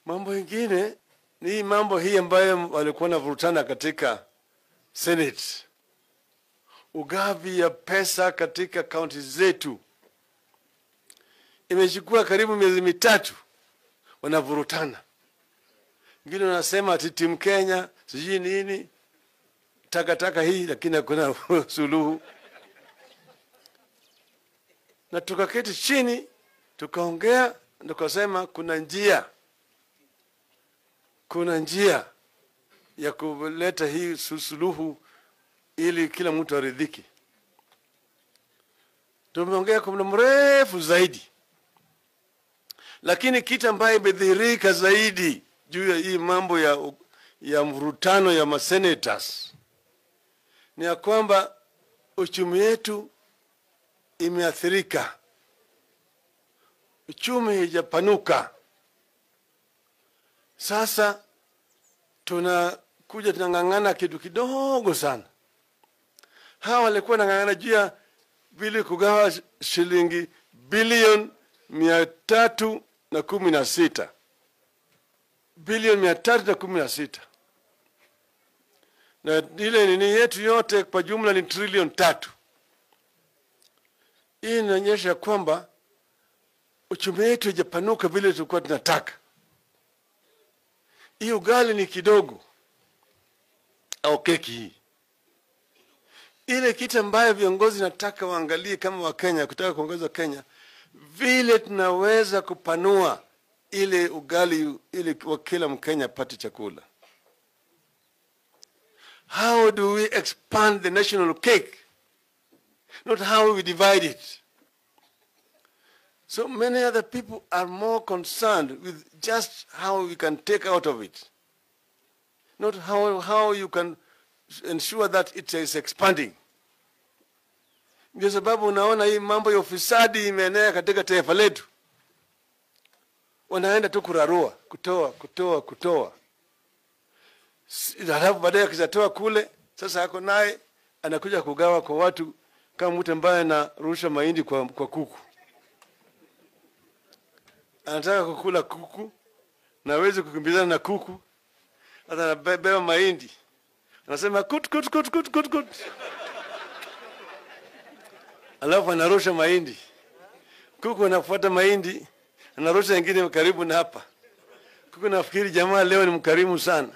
Mambo ingine ni hii mambo hii ambayo walikuwa navurutana katika Senate, ugavi ya pesa katika kaunti zetu. Imechukua karibu miezi mitatu wanavurutana, wengine wanasema ati timu Kenya sijui nini takataka hii, lakini hakuna suluhu. Na tukaketi chini tukaongea, tukasema kuna njia, kuna njia ya kuleta hii su- suluhu ili kila mtu aridhiki. Tumeongea kwa muda mrefu zaidi, lakini kitu ambayo imedhihirika zaidi juu ya hii mambo ya, ya mvurutano ya masenators ni ya kwamba uchumi wetu imeathirika, uchumi haijapanuka. Sasa tunakuja tunang'ang'ana kitu kidogo sana. Hawa walikuwa nang'ang'ana juu ya vile kugawa shilingi bilioni mia tatu na kumi na sita bilioni mia tatu na kumi na sita na ile nini yetu yote kwa jumla ni trilioni tatu. Hii inaonyesha kwamba uchumi wetu haijapanuka vile tulikuwa tunataka. Hii ugali ni kidogo au keki hii, ile kitu ambayo viongozi nataka waangalie kama Wakenya, kutaka kuongoza Kenya, vile tunaweza kupanua ile ugali ili wa kila Mkenya apate chakula. How do we expand the national cake? Not how we divide it. So many other people are more concerned with just how we can take out of it, not how, how you can ensure that it is expanding. Ndio sababu unaona hii mambo ya ufisadi imeenea katika taifa letu, wanaenda tu kurarua, kutoa, kutoa, kutoa halafu baadaye akishatoa kule sasa ako naye anakuja kugawa kwa watu kama mtu ambaye anarusha mahindi kwa, kwa kuku anataka kukula kuku na awezi kukimbizana na kuku sasa anabeba mahindi anasema kut kut kut kut kut kut alafu anarusha mahindi kuku anafuata mahindi anarusha ingine karibu na hapa kuku nafikiri jamaa leo ni mkarimu sana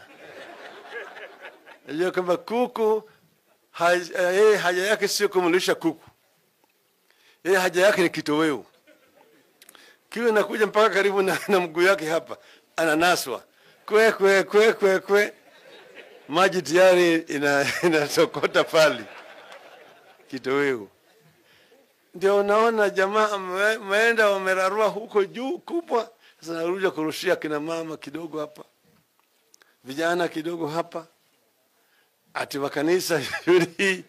Najua kwamba kuku yeye haja yake sio kumlisha kuku, yeye haja yake ni kitoweo. Kiwe nakuja mpaka karibu na, na mguu yake hapa, ananaswa kwe kwe kwe kwe kwe, maji tayari inatokota ina pale kitoweo. Ndio unaona jamaa ameenda wamerarua huko juu kubwa, sasa naruja kurushia kina mama kidogo hapa, vijana kidogo hapa ati wa kanisa hii,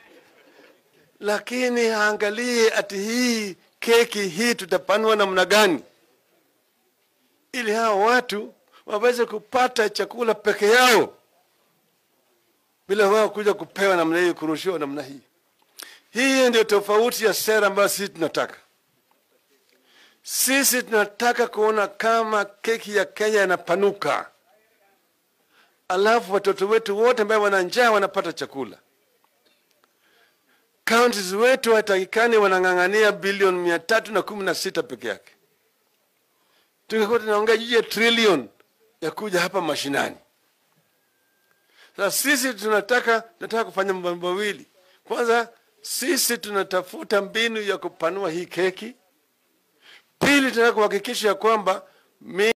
lakini aangalie ati hii keki hii tutapanua namna gani, ili hao watu waweze kupata chakula peke yao bila wao kuja kupewa namna hii, kurushiwa namna hii. Hii ndio tofauti ya sera ambayo sisi tunataka. Sisi tunataka kuona kama keki ya Kenya inapanuka alafu watoto wetu wote ambao wana njaa wanapata chakula. Counties wetu hatakikani wanang'ang'ania bilioni mia tatu na kumi na sita peke yake. Tungekuwa tunaongea juu ya trilioni ya kuja hapa mashinani. Sasa sisi tunataka tunataka kufanya mambo mawili. Kwanza, sisi tunatafuta mbinu ya kupanua hii keki. Pili, tunataka kuhakikisha kwamba